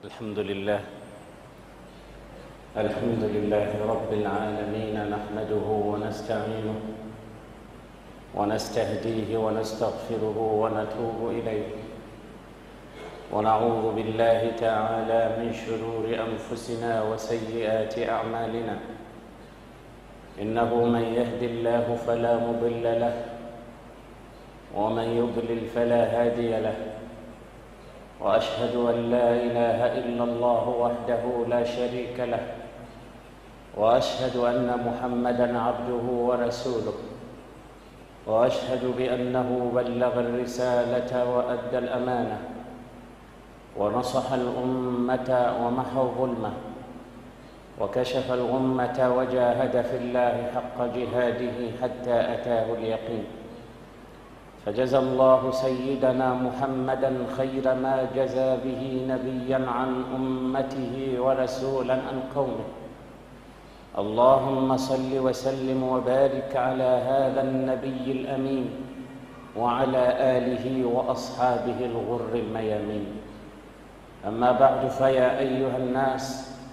الحمد لله الحمد لله رب العالمين نحمده ونستعينه ونستهديه ونستغفره ونتوب إليه ونعوذ بالله تعالى من شرور أنفسنا وسيئات أعمالنا إنه من يهد الله فلا مضل له ومن يضلل فلا هادي له واشهد ان لا اله الا الله وحده لا شريك له واشهد ان محمدا عبده ورسوله واشهد بانه بلغ الرساله وادى الامانه ونصح الامه ومحى الظلمه وكشف الغمه وجاهد في الله حق جهاده حتى اتاه اليقين فجزى الله سيدنا محمدا خير ما جزى به نبيا عن امته ورسولا عن قومه اللهم صل وسلم وبارك على هذا النبي الامين وعلى اله واصحابه الغر الميامين اما بعد فيا ايها الناس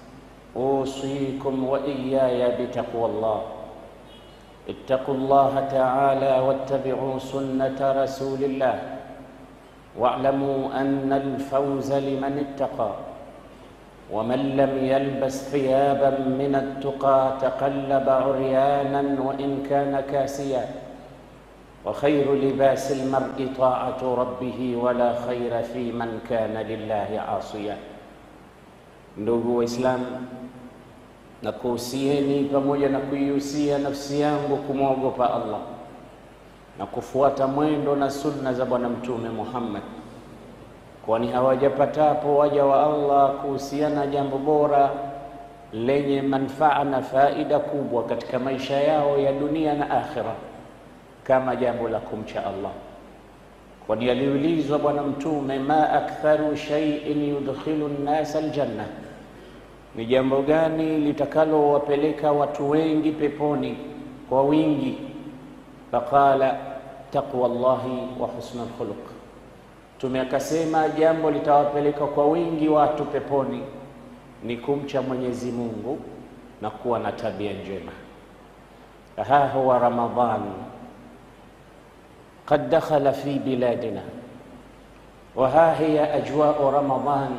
اوصيكم واياي بتقوى الله اتقوا الله تعالى واتبعوا سنه رسول الله واعلموا ان الفوز لمن اتقى ومن لم يلبس ثيابا من التقى تقلب عريانا وان كان كاسيا وخير لباس المرء طاعه ربه ولا خير في من كان لله عاصيا ndugu waislamu na kuhusieni pamoja na kuihusia nafsi yangu kumwogopa Allah na kufuata mwendo na sunna za Bwana Mtume Muhammad, kwani hawajapatapo waja wa Allah kuhusiana jambo bora lenye manfaa na faida kubwa katika maisha yao ya dunia na akhira kama jambo la kumcha Allah, kwani aliulizwa Bwana Mtume, ma aktharu shay'in yudkhilu nnasa aljanna ni jambo gani litakalowapeleka watu wengi peponi kwa wingi? Faqala taqwa llahi wa husnul khuluq. Mtume akasema jambo litawapeleka kwa wingi watu peponi ni kumcha Mwenyezi Mungu na kuwa na tabia njema. Ha huwa Ramadhan qad dakhala fi biladina wa ha hiya ajwau Ramadhan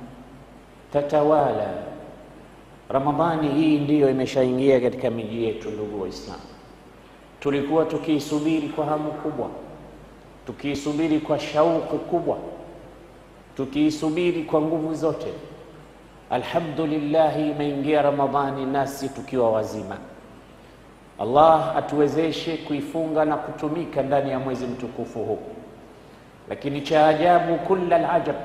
tatawala Ramadhani hii ndiyo imeshaingia katika miji yetu. Ndugu Waislamu, tulikuwa tukiisubiri kwa hamu kubwa, tukiisubiri kwa shauku kubwa, tukiisubiri kwa nguvu zote. Alhamdulillah, imeingia Ramadhani nasi tukiwa wazima. Allah atuwezeshe kuifunga na kutumika ndani ya mwezi mtukufu huu, lakini cha ajabu, kulla alajab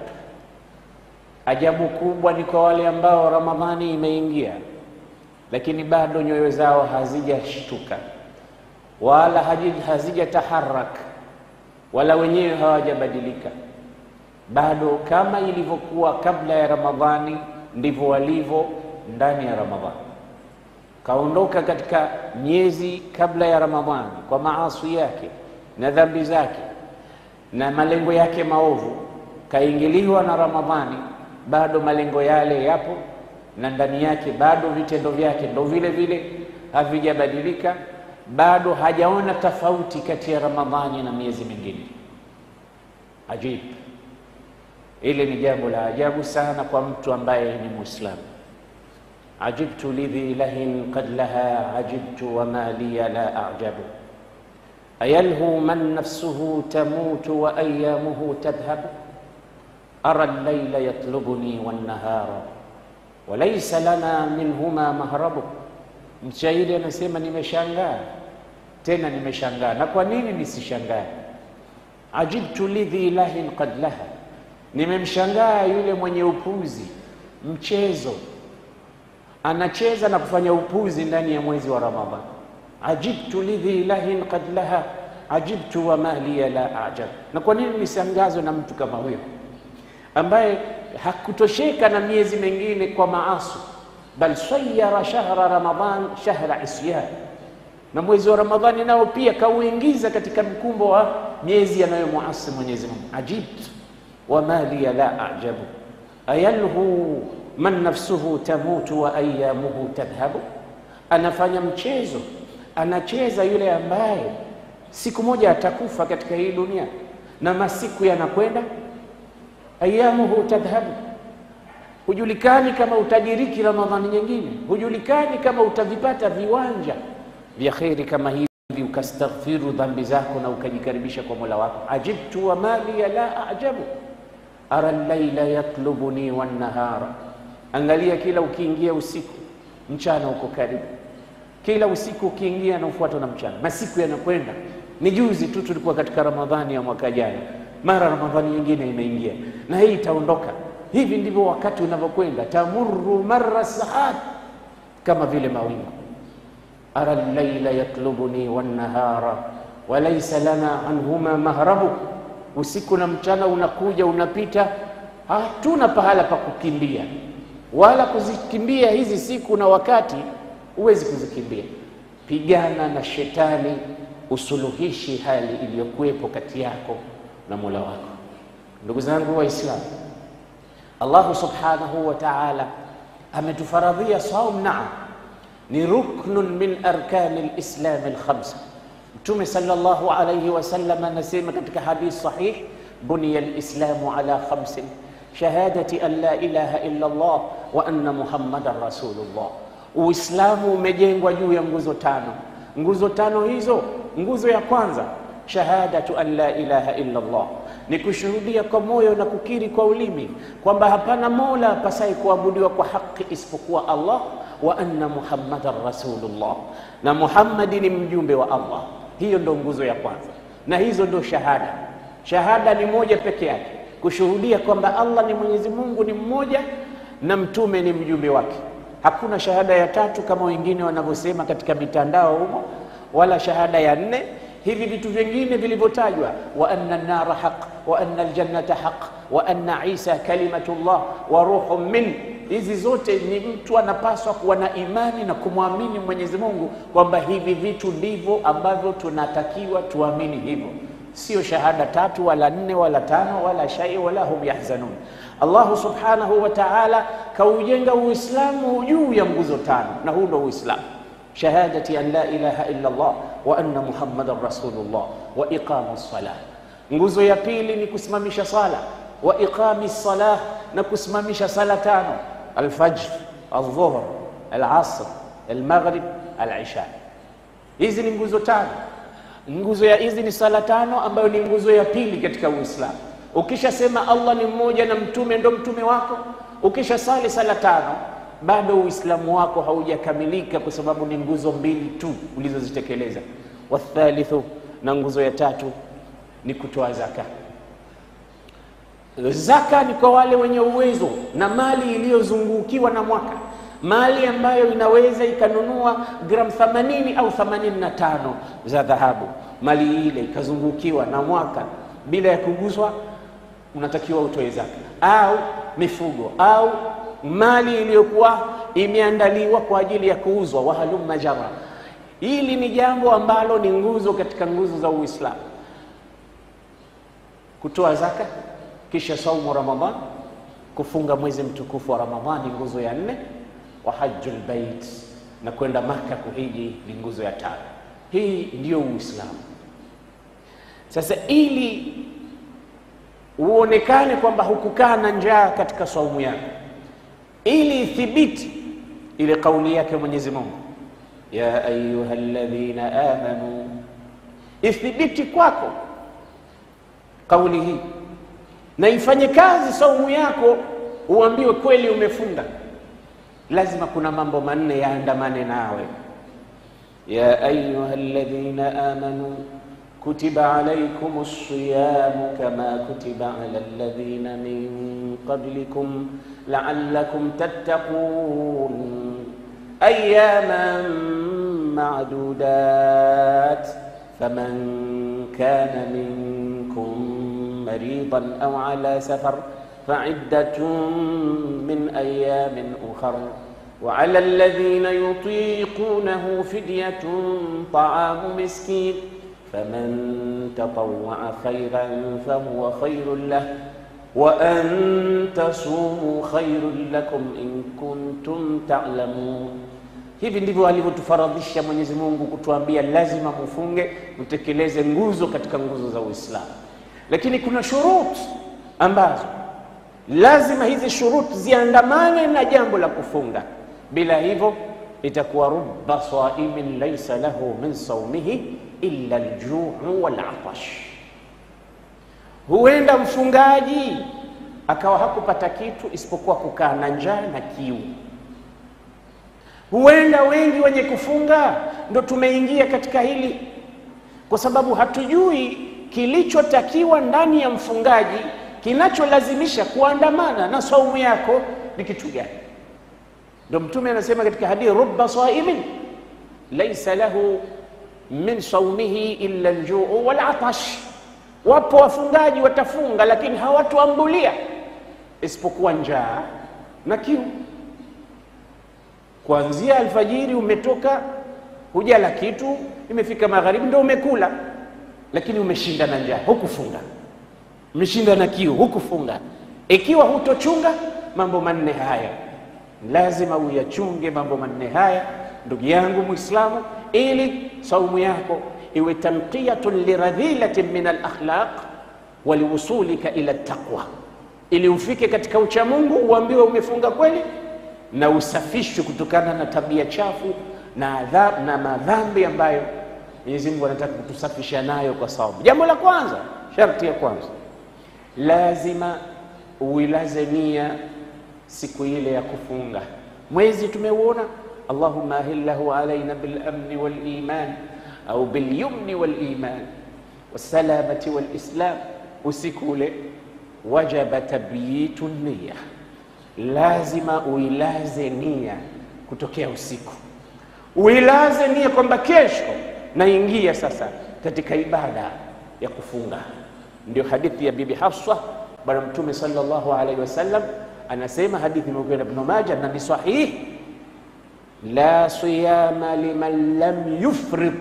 Ajabu kubwa ni kwa wale ambao Ramadhani imeingia, lakini bado nyoyo zao hazijashtuka wala hazijataharak wala wenyewe hawajabadilika, bado kama ilivyokuwa kabla ya Ramadhani ndivyo walivyo ndani ya Ramadhani. Kaondoka katika miezi kabla ya Ramadhani kwa maasi yake na dhambi zake na malengo yake maovu, kaingiliwa na Ramadhani bado malengo yale yapo na ndani yake bado vitendo vyake ndo vile vile havijabadilika, bado hajaona tofauti kati ya Ramadhani na miezi mingine. Ajib, ile ni jambo la ajabu sana kwa mtu ambaye ni Muislamu. Ajibtu lidhi lahin qad laha ajibtu wama liya la ajabu ayalhu man nafsuhu tamutu wa ayamuhu tadhhabu ara llaila yatlubuni wannahara walaisa lana minhuma mahrabu. Mshairi anasema nimeshangaa tena nimeshangaa. Na kwa nini nisishangae? Ajibtu lidhi lahin qad laha, nimemshangaa yule mwenye upuzi, mchezo, anacheza na kufanya upuzi ndani ya mwezi wa Ramadhan. Ajibtu lidhi lahin qad laha ajibtu wama liya la ajab. Na kwa nini nisangazwe na mtu kama huyo ambaye hakutosheka na miezi mingine kwa maasi, bal sayara shahra Ramadhan shahra isyan, na mwezi wa Ramadhani nao pia kauingiza katika mkumbo wa miezi yanayomuasi Mwenyezi Mungu. Ajibt wama liya la ajabu ayalhu man nafsuhu tamutu wa ayamuhu tadhhabu, anafanya mchezo, anacheza yule ambaye siku moja atakufa katika hii dunia na masiku yanakwenda. Ayamuhu tadhhabu, hujulikani kama utadiriki Ramadhani nyingine, hujulikani kama utavipata viwanja vya kheri kama hivi ukastaghfiru dhambi zako na ukajikaribisha kwa Mola wako. ajibtu wa mali la ajabu ara llaila yatlubuni wannahara, angalia, kila ukiingia usiku mchana uko karibu, kila usiku ukiingia na ufuatwa na mchana, masiku yanakwenda. Ni juzi tu tulikuwa katika Ramadhani ya mwaka jana, mara Ramadhani nyingine imeingia na hii itaondoka. Hivi ndivyo wakati unavyokwenda, tamurru marra sahat, kama vile mawingu ara llaila yatlubuni wannahara walaysa lana anhuma mahrabu, usiku na mchana unakuja unapita, hatuna pahala pa kukimbia wala kuzikimbia hizi siku na wakati, huwezi kuzikimbia. Pigana na shetani, usuluhishi hali iliyokuwepo kati yako na Mola wako. Ndugu zangu Waislamu, Allahu subhanahu wa ta'ala ametufaradhia saum, naam ni ruknun min arkani lislami lkhamsa. Mtume sallallahu alayhi wasallam anasema katika hadith sahih, buniya lislamu ala khamsin shahadati an la ilaha illa Allah wa anna muhammadan rasulullah. Uislamu umejengwa juu ya nguzo tano. Nguzo tano hizo, nguzo ya kwanza shahadatu an la ilaha illa Allah, ni kushuhudia kwa moyo na kukiri kwa ulimi kwamba hapana mola apasaye kuabudiwa kwa haki isipokuwa Allah wa anna muhammadan rasulullah, na Muhammadi ni mjumbe wa Allah. Hiyo ndo nguzo ya kwanza, na hizo ndo shahada. Shahada ni moja peke yake, kushuhudia kwamba Allah ni Mwenyezi Mungu ni mmoja na mtume ni mjumbe wake. Hakuna shahada ya tatu kama wengine wanavyosema katika mitandao humo, wala shahada ya nne. Hivi vitu vingine vilivyotajwa, wa anna an-nara haq wa anna al-jannata haq wa anna Isa kalimatullah wa ruhun min hizi zote ni mtu anapaswa kuwa na imani na kumwamini Mwenyezi Mungu kwamba hivi vitu ndivyo ambavyo tunatakiwa tuamini hivyo, sio shahada tatu wala nne wala tano wala shai wala hum yahzanun. Allahu subhanahu wa ta'ala kaujenga Uislamu juu ya nguzo tano, na huu ndo Uislamu, shahadati an la ilaha illa Allah wa anna muhammadan rasulullah wa iqamu salah. Nguzo ya pili ni kusimamisha sala wa iqami salah, na kusimamisha sala tano Alfajr, aldhuhr, alasr, almaghrib, alisha. Hizi ni nguzo tano. Nguzo ya hizi ni sala tano, ambayo ni nguzo ya pili katika Uislamu. Ukishasema Allah ni mmoja na mtume ndo mtume wako, ukisha sali sala tano, bado Uislamu wako haujakamilika, kwa sababu ni nguzo mbili tu ulizozitekeleza. Wathalithu, na nguzo ya tatu ni kutoa zaka. Zaka ni kwa wale wenye uwezo na mali iliyozungukiwa na mwaka, mali ambayo inaweza ikanunua gramu 80 au 85 za dhahabu. Mali ile ikazungukiwa na mwaka bila ya kuguswa, unatakiwa utoe zaka, au mifugo au mali iliyokuwa imeandaliwa kwa ajili ya kuuzwa. wahalumma jara. Hili ni jambo ambalo ni nguzo katika nguzo za Uislamu, kutoa zaka kisha saumu Ramadhan, kufunga mwezi mtukufu wa Ramadhani, nguzo ya nne. Wa hajjul bait, na kwenda Maka kuhiji ni nguzo ya tano. Hii ndiyo Uislamu. Sasa ili uonekane kwamba hukukaa na njaa katika saumu yako, ili ithibiti ile kauli yake Mwenyezi Mungu, ya ayuha alladhina amanu, ithibiti kwako kauli hii na ifanye kazi saumu yako, uambiwe kweli umefunga. Lazima kuna mambo manne yaandamane nawe. ya ayuha alladhina amanu kutiba alaykum as-siyamu kama kutiba ala alladhina min qablikum la'allakum tattaqun ayyaman ma'dudat faman kana minkum مريضا أو على سفر فعدة من أيام أخر وعلى الذين يطيقونه فدية طعام مسكين فمن تطوع خيرا فهو خير له wa an tasumu khairun lakum in kuntum ta'lamun. Hivi ndivyo alivyotufaradhisha Mwenyezi Mungu kutuambia lazima mufunge, mtekeleze nguzo katika nguzo za Uislamu, lakini kuna shuruti ambazo lazima hizi shuruti ziandamane na jambo la kufunga. Bila hivyo itakuwa rubba saimin laysa lahu min saumihi illa aljuu walatash. Huenda mfungaji akawa hakupata kitu isipokuwa kukaa na njaa na kiu. Huenda wengi wenye kufunga ndo tumeingia katika hili, kwa sababu hatujui kilichotakiwa ndani ya mfungaji kinacholazimisha kuandamana na saumu yako ni kitu gani? Ndo Mtume anasema katika hadithi, rubba saimin laisa lahu min saumihi illa aljuu walatash. Wapo wafungaji watafunga, lakini hawatuambulia isipokuwa njaa na kiu. Kuanzia alfajiri umetoka hujala kitu, imefika magharibi ndo umekula, lakini umeshinda na njaa, hukufunga umeshinda na kiu hukufunga. Ikiwa hutochunga mambo manne haya, lazima uyachunge mambo manne haya, ndugu yangu Muislamu, ili saumu yako iwe tanqiyatun liradhilatin min alakhlaq waliwusulika ila taqwa, ili ufike katika uchamungu, uambiwe umefunga kweli na usafishwe kutokana na tabia chafu na adhab, na madhambi ambayo Mwenyezi Mungu anataka kutusafisha nayo kwa saumu. Jambo la kwanza, sharti ya kwanza lazima uilaze nia siku ile ya kufunga. Mwezi tumeuona, allahumma ahillahu alaina bilamni waliman au bilyumni waliman wasalamati walislam. Usiku ule wajaba tabyitu niya, lazima uilaze nia kutokea usiku, uilaze nia kwamba kesho naingia sasa katika ibada ya kufunga. Ndio hadithi ya Bibi Hafsa, Bwana Mtume sallallahu alaihi wasallam anasema, hadithi imepokewa na Ibn Majah na ni sahihi, la siyama liman lam yufrid,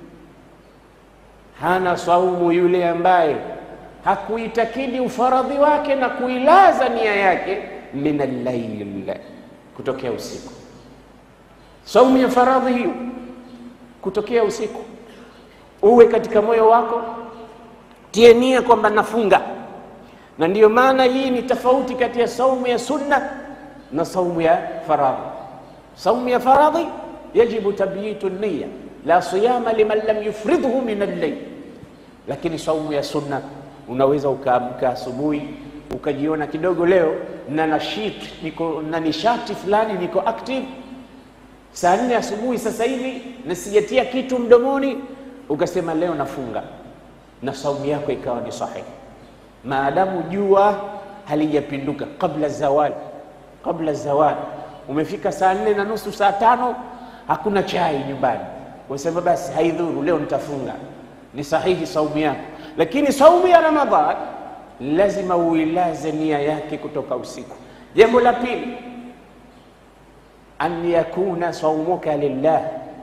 hana saumu yule ambaye hakuitakidi ufaradhi wake na kuilaza nia yake min allail, kutokea usiku. Saumu ya faradhi hiyo kutokea usiku, uwe katika moyo wako tie nia kwamba nafunga. Na ndiyo maana hii ni tofauti kati ya saumu ya sunna na saumu ya faradhi. Saumu ya faradhi yajibu tabyitu niya, la siyama liman lam yufridhu min al-layl. Lakini saumu ya sunna unaweza ukaamka asubuhi ukajiona kidogo leo na nashit, niko na nishati fulani, niko active saa nne asubuhi sasa hivi na sijatia kitu mdomoni, ukasema leo nafunga na saumu yako ikawa ni sahihi, maadamu jua halijapinduka kabla zawali. Kabla zawali umefika saa nne na nusu saa tano, hakuna chai nyumbani, unasema basi haidhuru, leo nitafunga, ni sahihi saumu yako. Lakini saumu ya Ramadhan lazima uilaze nia yake kutoka usiku. Jambo la pili, an yakuna saumuka lillah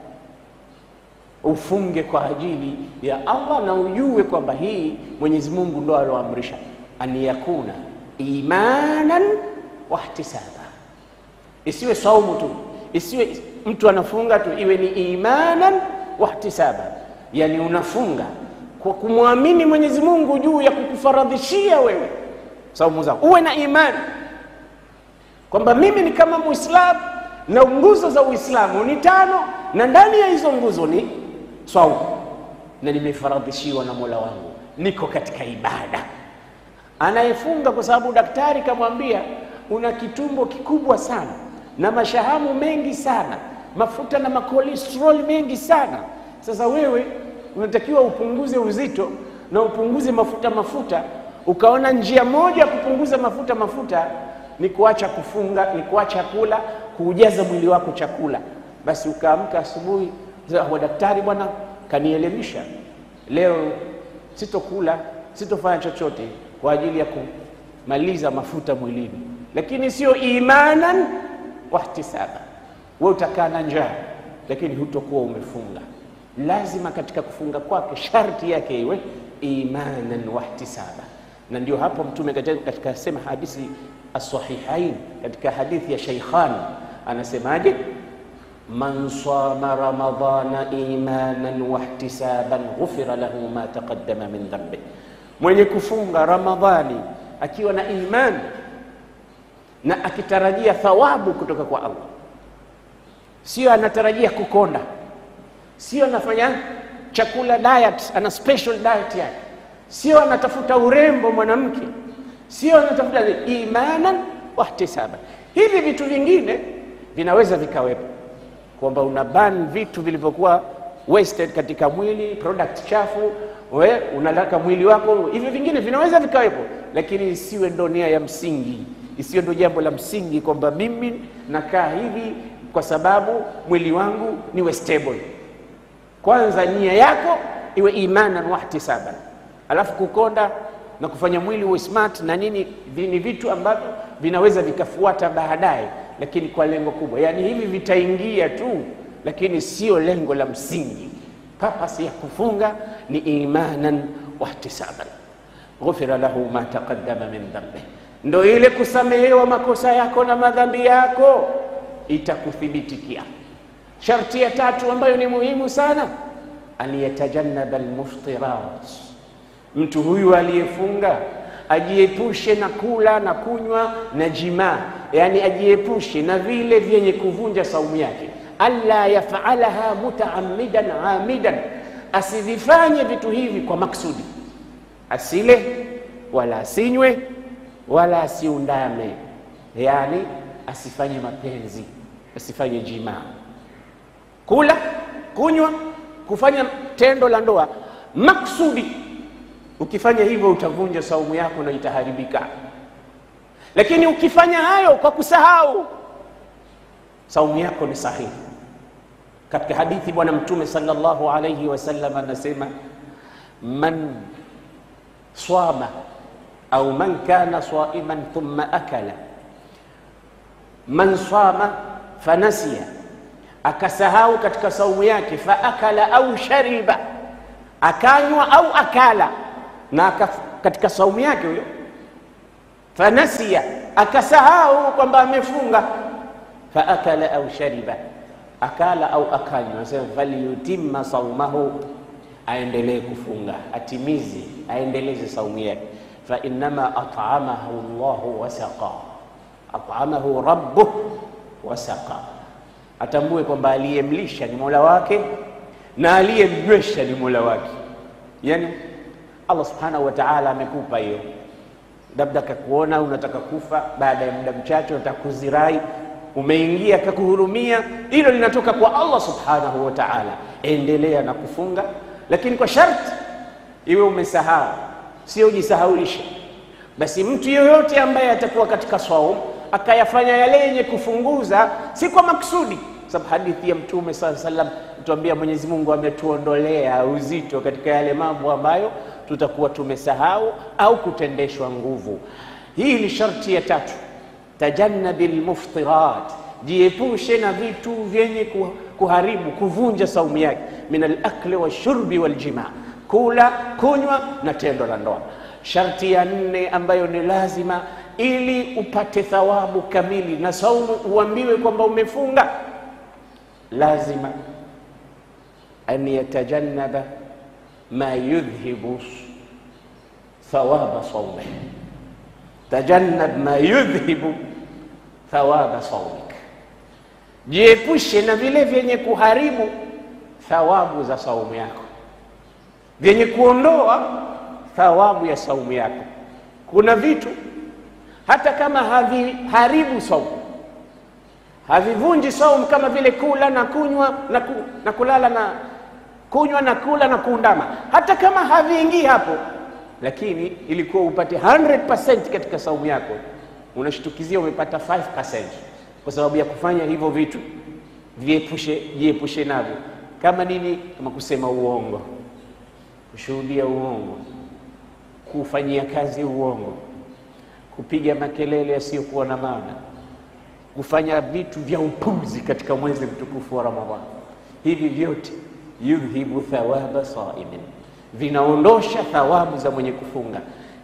ufunge kwa ajili ya Allah na ujue kwamba hii Mwenyezi Mungu ndo aloamrisha, an yakuna imanan wa ihtisaba. Isiwe saumu tu, isiwe mtu anafunga tu, iwe ni imanan wa ihtisaba, yani unafunga kwa kumwamini Mwenyezi Mungu juu ya kukufaradhishia wewe saumu zako, uwe na imani kwamba mimi ni kama Muislamu na nguzo za Uislamu ni tano, na ndani ya hizo nguzo ni swaumu na nimefaradhishiwa na Mola wangu, niko katika ibada. Anayefunga kwa sababu daktari kamwambia una kitumbo kikubwa sana na mashahamu mengi sana, mafuta na makolesterol mengi sana. Sasa wewe unatakiwa upunguze uzito na upunguze mafuta mafuta, ukaona njia moja ya kupunguza mafuta mafuta ni kuacha kufunga, ni kuacha kula, kuujaza mwili wako chakula. Basi ukaamka asubuhi wa daktari, bwana kanielimisha leo, sitokula sitofanya chochote kwa ajili ya kumaliza mafuta mwilini, lakini sio imanan wa ihtisaba. Wewe utakaa na njaa, lakini hutokuwa umefunga. Lazima katika kufunga kwake sharti yake iwe imanan wa ihtisaba, na ndio hapo Mtume katika sema hadithi as-sahihain, katika hadithi ya Shaykhan anasemaje? man sama ramadana imanan wahtisaban ghufira lahu ma taqaddama min dhanbi, mwenye kufunga Ramadhani akiwa na imani na akitarajia thawabu kutoka kwa Allah, sio anatarajia kukonda, sio anafanya chakula diet, ana special diet yake, sio anatafuta urembo mwanamke, sio anatafuta imanan wahtisaban. Hivi vitu vingine vinaweza vikawepo kwamba una ban vitu vilivyokuwa wasted katika mwili, product chafu, we unataka mwili wako, hivi vingine vinaweza vikawepo, lakini isiwe ndo nia ya msingi, isiwe ndo jambo la msingi kwamba mimi nakaa hivi kwa sababu mwili wangu niwe stable. Kwanza nia yako iwe imanan wahtisaban, alafu kukonda na kufanya mwili uwe smart na nini, ni vitu ambavyo vinaweza vikafuata baadaye lakini kwa lengo kubwa, yaani hivi vitaingia tu, lakini sio lengo la msingi. Purpose ya kufunga ni imanan wahtisaban, ghufira lahu ma taqaddama min dhanbi, ndo ile kusamehewa makosa yako na madhambi yako itakuthibitikia. Sharti ya tatu ambayo ni muhimu sana, aliyatajannaba almuftirat, mtu huyu aliyefunga ajiepushe na kula na kunywa na jimaa, yani ajiepushe na vile vyenye kuvunja saumu yake. Alla yafalaha mutaamidan amidan, asivifanye vitu hivi kwa maksudi, asile wala asinywe wala asiundame, yani asifanye mapenzi, asifanye jimaa, kula, kunywa, kufanya tendo la ndoa maksudi Ukifanya hivyo utavunja saumu yako na itaharibika. Lakini ukifanya hayo kwa kusahau, saumu yako ni sahihi. Katika hadithi Bwana Mtume sallallahu alayhi wasallam anasema, man swama au man kana saiman thumma akala, man swama fanasiya, akasahau katika saumu yake, fa akala au shariba, akanywa au akala na katika saumu yake huyo, fanasiya, akasahau kwamba amefunga, fa akala au shariba, akala au akanywa, anasema falyutimma saumahu, aendelee kufunga, atimize, aendeleze saumu yake. Fa innama at'amahu Allahu wasaqa, at'amahu rabbuh wasaqa, atambue kwamba aliyemlisha ni Mola wake na aliyemnywesha ni Mola wake, yani Allah subhanahu wa ta'ala amekupa hiyo, labda kakuona unataka kufa, baada ya muda mchache unataka kuzirai, umeingia kakuhurumia, hilo linatoka kwa Allah subhanahu wa ta'ala. Endelea na kufunga, lakini kwa sharti iwe umesahau, sio jisahaulisha. Basi mtu yoyote ambaye atakuwa katika saumu akayafanya yale yenye kufunguza, si kwa maksudi, sababu hadithi ya Mtume sallallahu alaihi wasallam tuambia, Mwenyezi Mungu ametuondolea uzito katika yale mambo ambayo tutakuwa tumesahau au kutendeshwa nguvu. Hii ni sharti ya tatu, tajannabi lmuftirat, jiepushe na vitu vyenye kuharibu kuvunja saumu yake, min alakli washurbi waljimaa, kula kunywa na tendo la ndoa. Sharti ya nne ambayo ni lazima ili upate thawabu kamili na saumu uambiwe kwamba umefunga, lazima an yatajannaba ma yudhhibu thawaba saumik, tajannab ma yudhhibu thawaba saumik, jiepushe na vile vyenye kuharibu thawabu za saumu yako, vyenye kuondoa thawabu ya saumu yako. Kuna vitu hata kama haviharibu saumu, havivunji saumu, kama vile kula na kunywa na, ku, na kulala na kunywa na kula na kuundama, hata kama haviingii hapo, lakini ilikuwa upate 100% katika saumu yako, unashtukizia umepata 5% kwa sababu ya kufanya hivyo vitu. Viepushe, jiepushe navyo. Kama nini? Kama kusema uongo, kushuhudia uongo, kufanyia kazi uongo, kupiga makelele yasiyokuwa na maana, kufanya vitu vya upuzi katika mwezi mtukufu wa Ramadhani. Hivi vyote yudhibu thawaba saimin, vinaondosha thawabu za mwenye kufunga.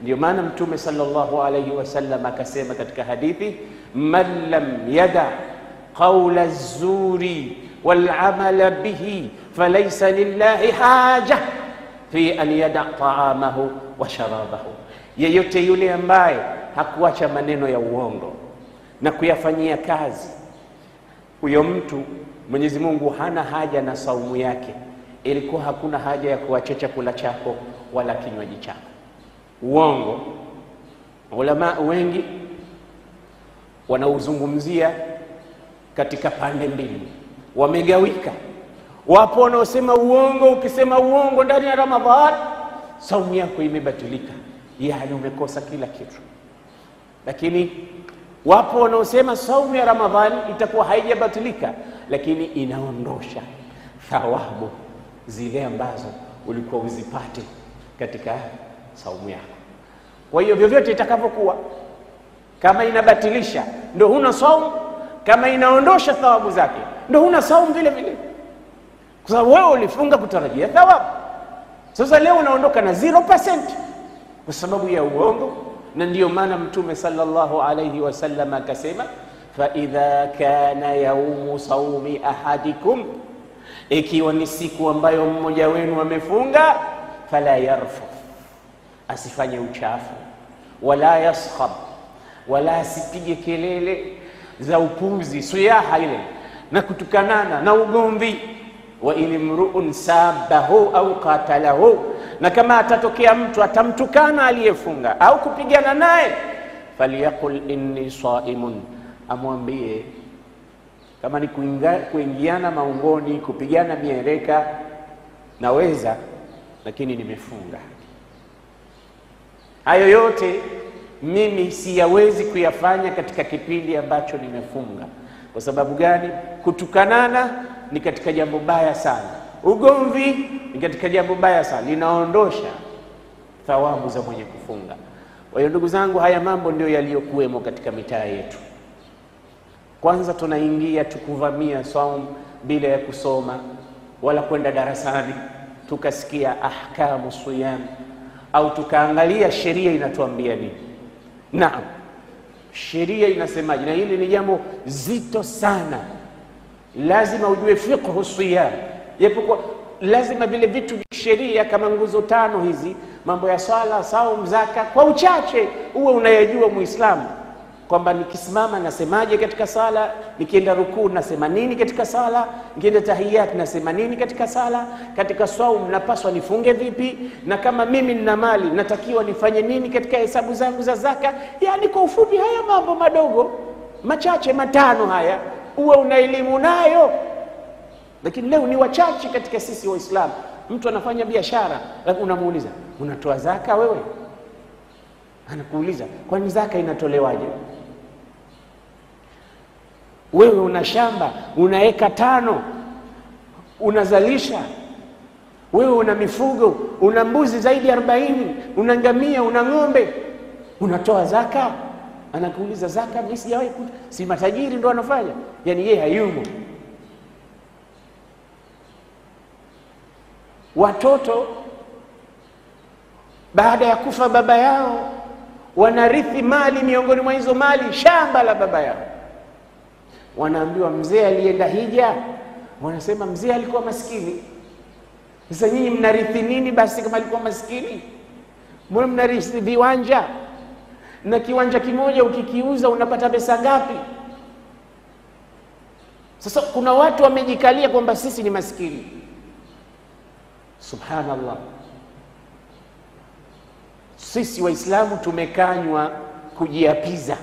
Ndio maana Mtume sallallahu alayhi wasallam akasema katika hadithi, man lam yada qaula zuri walamala bihi falaysa lillahi haja fi an yada taamahu wa sharabahu, yeyote yule ambaye hakuacha maneno ya uongo na kuyafanyia kazi, huyo mtu Mwenyezi Mungu hana haja na saumu yake. Ilikuwa hakuna haja ya kuacha chakula chako wala kinywaji chako. Uongo, ulama wengi wanauzungumzia katika pande mbili, wamegawika. Wapo wanaosema uongo, ukisema uongo ndani ya Ramadhan saumu yako imebatilika, yaani umekosa kila kitu. Lakini wapo wanaosema saumu ya Ramadhani itakuwa haijabatilika, lakini inaondosha thawabu zile ambazo ulikuwa uzipate katika saumu yako. Kwa hiyo vyovyote itakavyokuwa, kama inabatilisha ndo huna saumu, kama inaondosha thawabu zake ndo huna saumu vile vile, kwa sababu wewe ulifunga kutarajia thawabu. Sasa leo unaondoka na 0% kwa sababu ya uongo, na ndiyo maana Mtume sallallahu alayhi wasallam akasema, fa idha kana yaumu saumi ahadikum, ikiwa ni siku ambayo mmoja wenu amefunga, fala yarfuth, asifanye uchafu, wala yaskhab, wala asipige kelele za upuzi, suyaha ile na kutukanana na ugomvi wa in mruun sabahu au qatalahu, na kama atatokea mtu atamtukana aliyefunga au kupigana naye, falyaqul inni saimun, amwambie kama ni kuinga, kuingiana maungoni kupigana mieleka naweza, lakini nimefunga. Hayo yote mimi siyawezi kuyafanya katika kipindi ambacho nimefunga. Kwa sababu gani? Kutukanana ni katika jambo baya sana, ugomvi ni katika jambo baya sana, linaondosha thawabu za mwenye kufunga. Kwa hiyo ndugu zangu, haya mambo ndio yaliyokuwemo katika mitaa yetu. Kwanza tunaingia tukuvamia saumu bila ya kusoma wala kwenda darasani tukasikia ahkamu siyam au tukaangalia sheria inatuambia nini. Naam, sheria inasemaje? Na hili ni jambo zito sana, lazima ujue fiqhu siyam, japokuwa lazima vile vitu vya sheria kama nguzo tano hizi, mambo ya swala, saum, zaka, kwa uchache uwe unayejua Muislamu kwamba nikisimama nasemaje katika sala, nikienda rukuu nasema nini katika sala, nikienda tahiyat nasema nini katika sala, katika saum napaswa nifunge vipi, na kama mimi nina mali natakiwa nifanye nini katika hesabu zangu za zaka. Yani kwa ufupi, haya mambo madogo machache matano haya uwe una elimu nayo, lakini leo ni wachache katika sisi Waislamu. Mtu anafanya biashara, lakini unamuuliza unatoa zaka wewe? Anakuuliza kwani zaka inatolewaje? Wewe una shamba una eka tano unazalisha, wewe una mifugo una mbuzi zaidi ya arobaini una ngamia una ng'ombe, unatoa zaka? Anakuuliza zaka, mimi sijawahi ku, si matajiri ndo anafanya? Yani yeye hayumo. Watoto baada ya kufa baba yao wanarithi mali, miongoni mwa hizo mali shamba la baba yao wanaambiwa mzee alienda hija, wanasema mzee alikuwa maskini. Sasa nyinyi mnarithi nini basi kama alikuwa maskini? Mbona mnarithi viwanja? Na kiwanja kimoja ukikiuza unapata pesa ngapi? Sasa kuna watu wamejikalia kwamba sisi ni maskini. Subhanallah, sisi Waislamu tumekanywa kujiapiza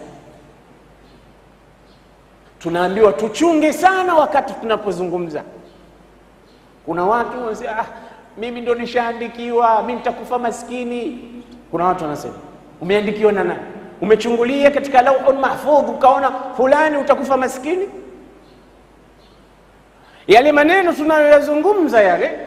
tunaambiwa tuchunge sana wakati tunapozungumza. Kuna watu wanasema ah, mimi ndo nishaandikiwa, mimi nitakufa maskini. Kuna watu wanasema umeandikiwa na nani? Umechungulia katika lauhul mahfudh ukaona fulani utakufa maskini? Yale maneno tunayoyazungumza yale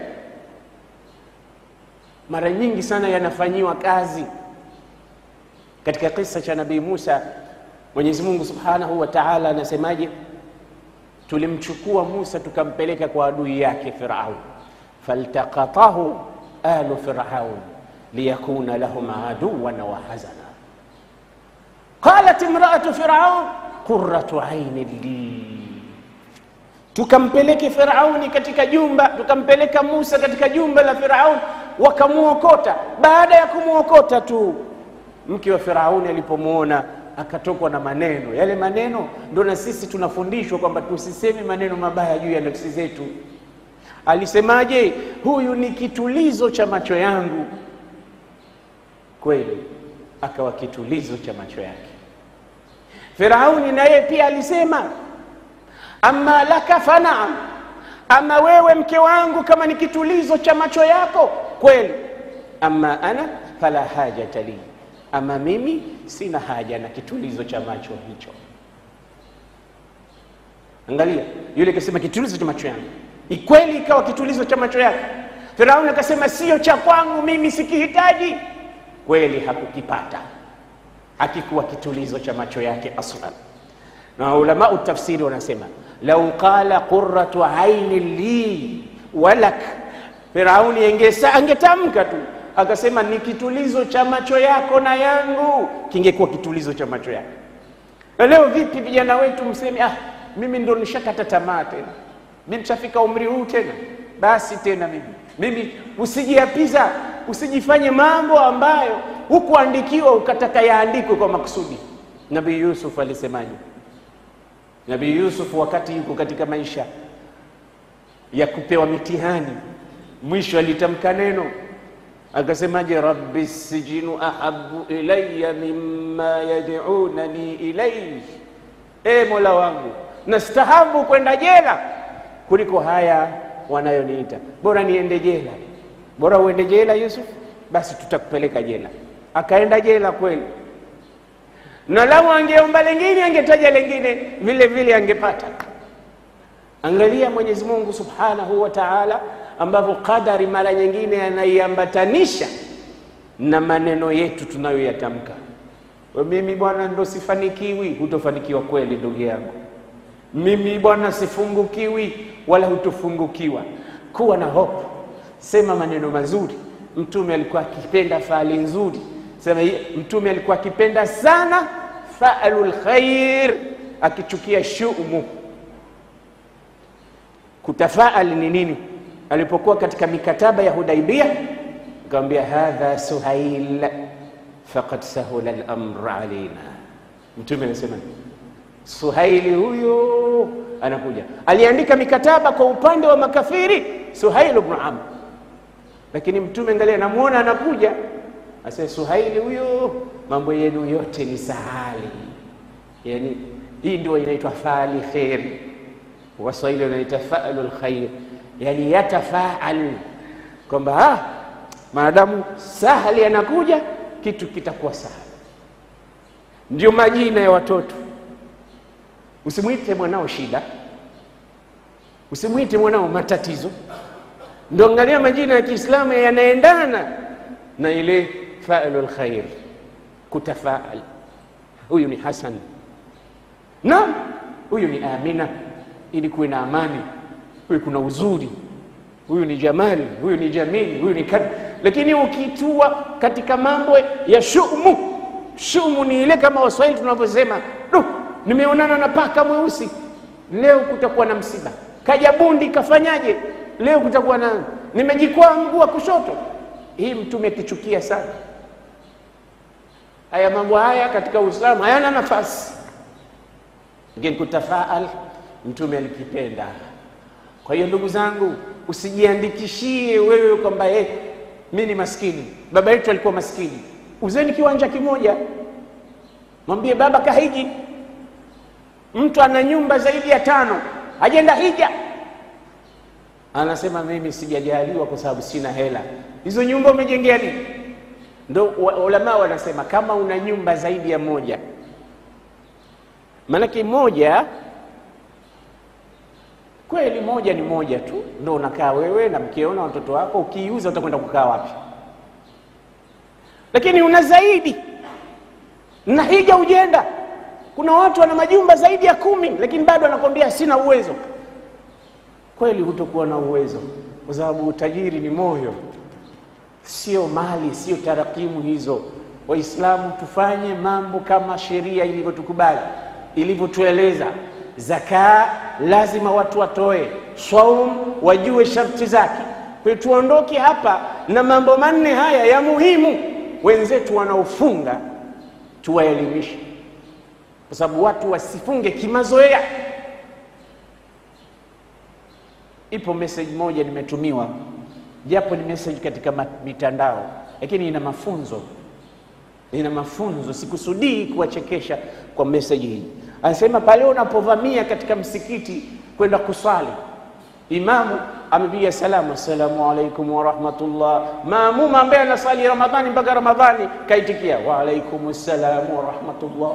mara nyingi sana yanafanyiwa kazi. Katika kisa cha Nabii Musa Mwenyezi Mungu Subhanahu wa Ta'ala anasemaje? Tulimchukua Musa tukampeleka kwa adui yake Firaun, faltaqatahu alu Firaun liyakuna lahum aduwan wa hazana. Qalat imraatu firaun qurratu aini li, tukampeleke Firauni katika jumba, tukampeleka Musa katika jumba la Firauni, wakamwokota. Baada ya kumwokota tu, mke wa Firauni alipomwona akatokwa na maneno yale. Maneno ndo na sisi tunafundishwa kwamba tusiseme maneno mabaya juu ya nafsi zetu. Alisemaje? huyu ni kitulizo cha macho yangu. Kweli akawa kitulizo cha macho yake. Firauni na yeye pia alisema, amma laka fanaam, ama wewe mke wangu kama ni kitulizo cha macho yako kweli, amma ana fala hajata li, ama mimi sina haja na kitulizo cha macho hicho. Angalia, yule kasema kitulizo cha macho yangu, ikweli ikawa kitulizo cha macho yake. Firauni akasema sio cha kwangu, mimi sikihitaji. Kweli hakukipata, hakikuwa kitulizo cha macho yake aslan. Na ulamau tafsiri wanasema lau qala qurratu aini li walak, Firauni engesa angetamka tu akasema ni kitulizo cha macho yako na yangu, kingekuwa kitulizo cha macho yake. Na leo vipi vijana wetu mseme, ah, mimi ndo nishakata tamaa tena, mimi nishafika umri huu tena, basi tena mimi mimi. Usijiapiza, usijifanye mambo ambayo hukuandikiwa ukataka yaandikwe kwa makusudi. Nabii Yusuf alisemaje? Nabii Yusuf wakati yuko katika maisha ya kupewa mitihani, mwisho alitamka neno akasemaje? rabbi sijinu ahabu ilaya mimma yad'unani ilayhi, e Mola wangu nastahabu kwenda jela kuliko haya wanayoniita. Bora niende jela, bora uende jela Yusuf, basi tutakupeleka jela. Akaenda jela kweli, na lau angeomba lengine angetaja lengine vile vile angepata. Angalia Mwenyezi Mungu subhanahu wa taala ambavyo qadari mara nyingine anaiambatanisha na maneno yetu tunayoyatamka. Mimi bwana ndo sifanikiwi, hutofanikiwa kweli ndugu yangu. Mimi bwana sifungukiwi, wala hutofungukiwa. Kuwa na hope, sema maneno mazuri. Mtume alikuwa akipenda faali nzuri, sema Mtume alikuwa akipenda sana faalul khair, akichukia shumu. Kutafaal ni nini? Alipokuwa katika mikataba ya Hudaibia akamwambia, hadha Suhail faqad sahula al-amr alaina. Mtume anasema Suhaili huyo anakuja, aliandika mikataba kwa upande wa makafiri, Suhail ibn Amr, lakini Mtume angalia, namuona anakuja, asema Suhaili huyo, mambo yenu yote ni sahali. Yani hii ndio inaitwa faali kheri, Waswahili wanaita faalul khair, yani yatafaal kwamba ah, maadamu sahali anakuja kitu kitakuwa sahali. Ndio majina ya watoto Usimwite mwanao shida, usimwite mwanao matatizo. Ndio angalia majina ya Kiislamu yanaendana na ile faalul khair, kutafaal. Huyu ni Hasan, naam, huyu ni Amina, ili kuwe na amani. Huyu kuna uzuri, huyu ni Jamali, huyu ni Jamili, huyu ni kad. Lakini ukitua katika mambo ya shumu, shumu ni ile kama Waswahili tunavyosema nimeonana na paka mweusi leo, kutakuwa na msiba. Kaja bundi kafanyaje leo, kutakuwa na nimejikwaa mguu wa kushoto. Hii Mtume akichukia sana haya mambo haya katika Uislamu hayana nafasi, lakini kutafaal Mtume alikipenda. Kwa hiyo ndugu zangu, usijiandikishie wewe kwamba eh, mimi ni maskini, baba yetu alikuwa maskini. Uzeni kiwanja kimoja, mwambie baba kahiji Mtu ana nyumba zaidi ya tano, hajenda hija, anasema mimi sijajaliwa kwa sababu sina hela. Hizo nyumba umejengea nini? Ndo ulama wanasema kama una nyumba zaidi ya moja, maanake moja kweli, moja ni moja tu, ndo unakaa wewe na mkeo na watoto wako. Ukiiuza utakwenda kukaa wapi? Lakini una zaidi na hija ujenda kuna watu wana majumba zaidi ya kumi, lakini bado anakwambia sina uwezo. Kweli hutokuwa na uwezo, kwa sababu utajiri ni moyo. sio mali, sio tarakimu hizo. Waislamu tufanye mambo kama sheria ilivyotukubali, ilivyotueleza. Zaka lazima watu watoe, saum wajue sharti zake. Kwa hiyo tuondoke hapa na mambo manne haya ya muhimu, wenzetu wanaofunga tuwaelimishe, kwa sababu watu wasifunge kimazoea. Ipo message moja nimetumiwa, japo ni message katika mitandao, lakini ina mafunzo, ina mafunzo. Sikusudii kuwachekesha kwa message hii. Anasema pale unapovamia katika msikiti kwenda kuswali, imamu amepiga salamu, assalamu alaikum warahmatullah. Maamuma ambaye anasali Ramadhani mpaka Ramadhani kaitikia wa alaikum ssalamu warahmatullah.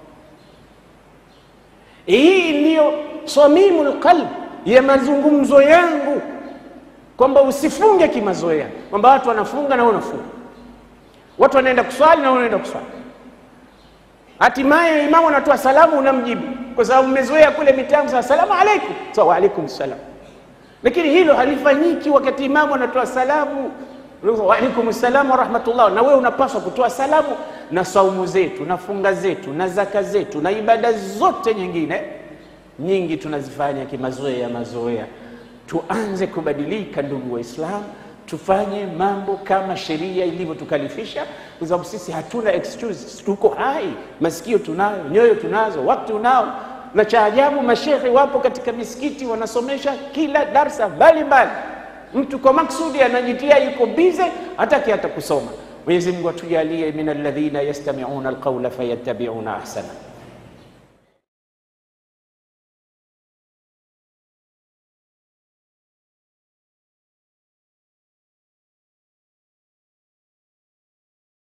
Hii ndiyo swamimu lqalb ya mazungumzo yangu, kwamba usifunge kimazoea, kwamba watu wanafunga na wewe unafunga, watu wanaenda kuswali na wewe unaenda kuswali. Hatimaye imamu anatoa salamu, unamjibu kwa sababu mmezoea kule mitangu, sa salamu alaikum, sa wa alaikum salam. Lakini hilo halifanyiki wakati imamu anatoa salamu, wa alaikum salam wa rahmatullah, na wewe unapaswa kutoa salamu. Na saumu zetu na funga zetu na zaka zetu na ibada zote nyingine nyingi tunazifanya kimazoea mazoea. Tuanze kubadilika, ndugu Waislamu, tufanye mambo kama sheria ilivyotukalifisha, kwa sababu sisi hatuna excuse. Tuko hai, masikio tunayo, nyoyo tunazo, wakati unao. Na cha ajabu, mashekhe wapo katika misikiti wanasomesha kila darsa mbalimbali. Mtu kwa maksudi anajitia yuko bize, hataki hata kusoma. Mwenyezi Mungu atujalie min alladhina yastami'una alqawla fayattabi'una ahsana.